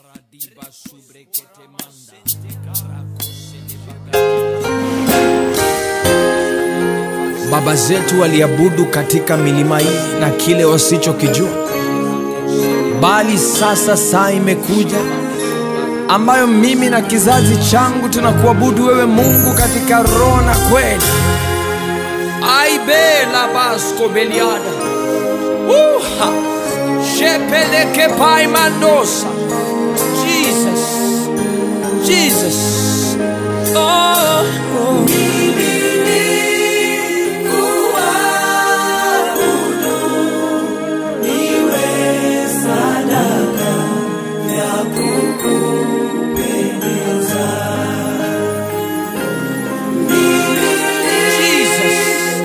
Radiba subrekete manda. Baba zetu waliabudu katika milima hii na kile wasichokijua, bali sasa saa imekuja ambayo mimi na kizazi changu tunakuabudu wewe Mungu katika roho na kweli. Aibe la basko beliada. Uha. Shepeleke pai mandosa. Jesus. Jesus. Oh. oh. Jesus.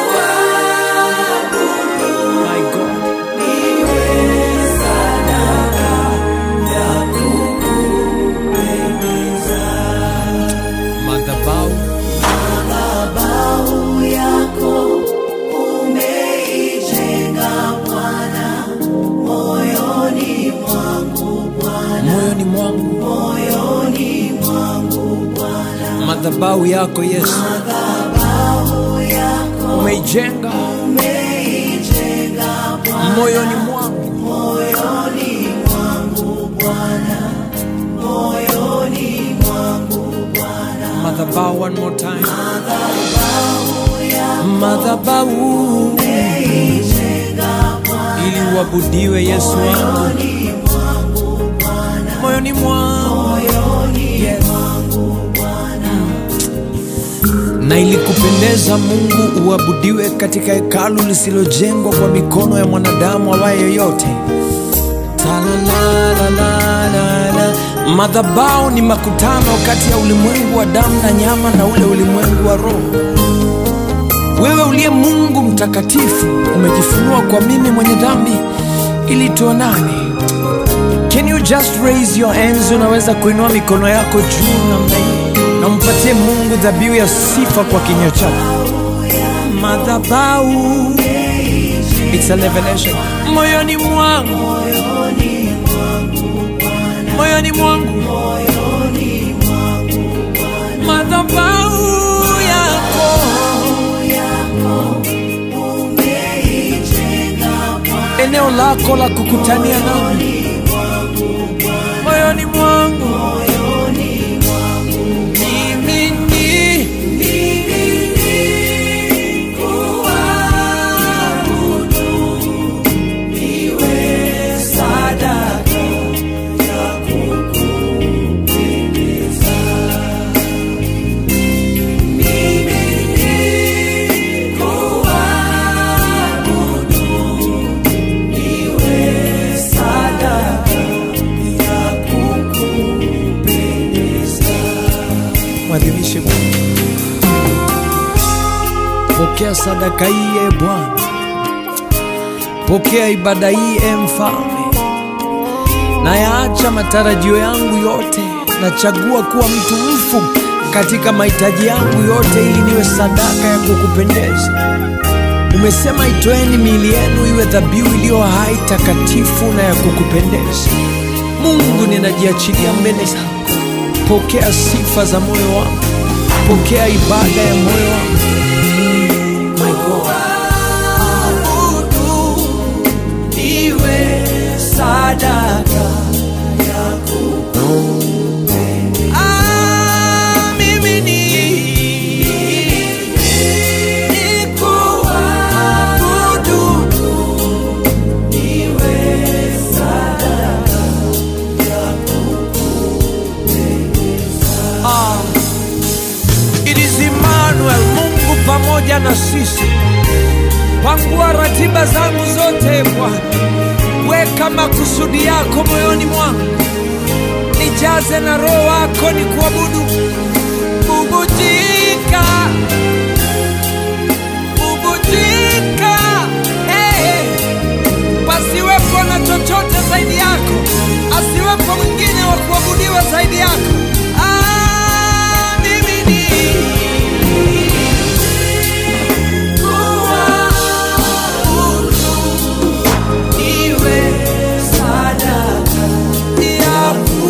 My God. Madhabahu Madhabahu yako umeijenga Bwana, moyoni mwangu Bwana, moyoni mwangu, moyoni mwangu Bwana. madhabahu yako Yesu Madhabahu yako umeijenga umeijenga Bwana, moyoni mwangu, moyoni mwangu Bwana, moyoni mwangu Bwana. madhabahu one more time, Madhabahu yako madhabahu umeijenga Bwana, ili uabudiwe Yesu wangu moyoni mwangu Bwana, moyoni mwangu moyoni Yes. mwangu Bwana. na ilikupendeza Mungu uabudiwe katika hekalu lisilojengwa kwa mikono ya mwanadamu awaye yoyote. Talalalalala. Madhabahu ni makutano kati ya ulimwengu wa damu na nyama na ule ulimwengu wa roho. Wewe uliye Mungu mtakatifu umejifunua kwa mimi mwenye dhambi ili tuonane. Can you just raise your hands? Unaweza kuinua mikono yako juu namna hii na umpatie Mungu dhabihu ya sifa kwa kinywa chako. Madhabahu, it's a revelation. Moyoni mwangu, moyoni mwangu, madhabahu yako eneo lako la kukutania nami moyoni mwangu mimi ni mwadhimishe Mungu. Pokea sadaka hii e Bwana, pokea ibada hii e Mfalme. Nayaacha matarajio yangu yote, nachagua kuwa mtu mfu katika mahitaji yangu yote, ili niwe sadaka ya kukupendeza. Umesema itoeni miili yenu iwe dhabihu iliyo hai, takatifu na ya kukupendeza. Mungu, ninajiachilia mbele zako. Pokea sifa za moyo wangu, pokea ibada ya moyo wangu. My God. Iwe sadaka Ah, mimi ni- nikuabudu. Ah, it is Emmanuel, Mungu pamoja na sisi. Pangua ratiba zangu zote Bwana, weka makusudi yako moyoni mwangu, nijaze na roho wako ni kuabudu. Bubujika, bubujika, hey, pasiwepo na chochote zaidi yako, asiwepo mwingine wa kuabudiwa zaidi yako. Ah, mimi ni iwe sadaka ya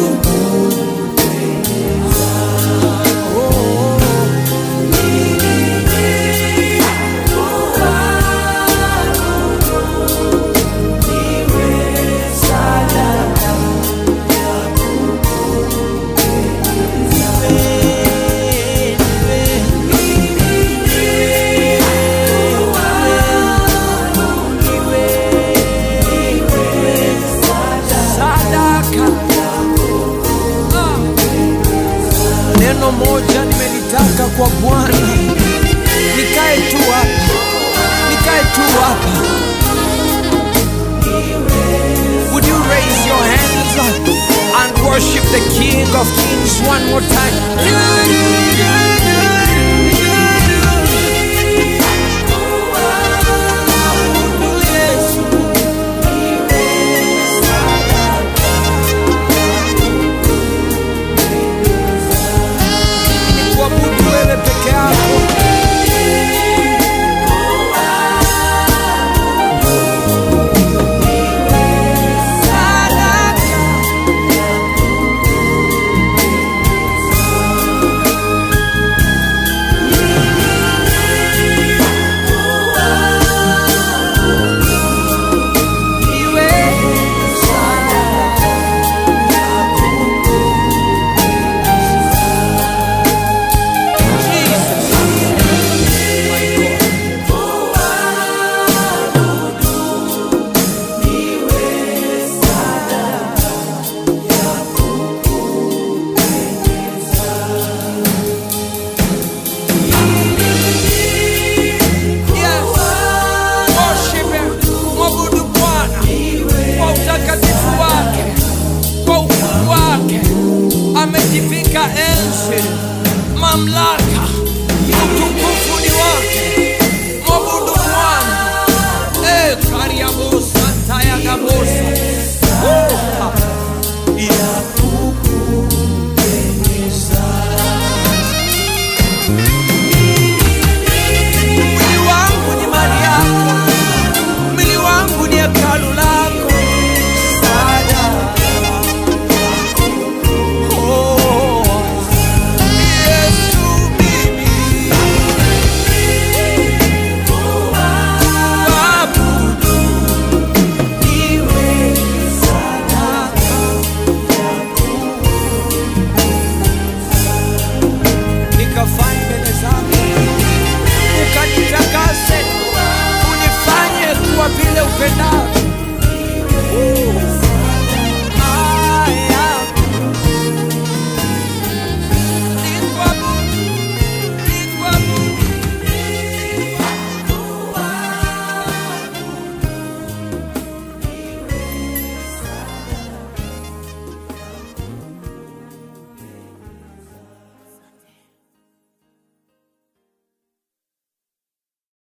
neno moja nimelitaka kwa Bwana, nikae tu hapa, nikae tu hapa. Would you raise your hands and worship the King of Kings one more time? Ni kuabudu wewe peke yako. Yes. Worship him. Mwabudu Bwana kwa utakatifu wake, kwa ukuu wake. Amejivika enzi, mamlaka, utukufu ni wake.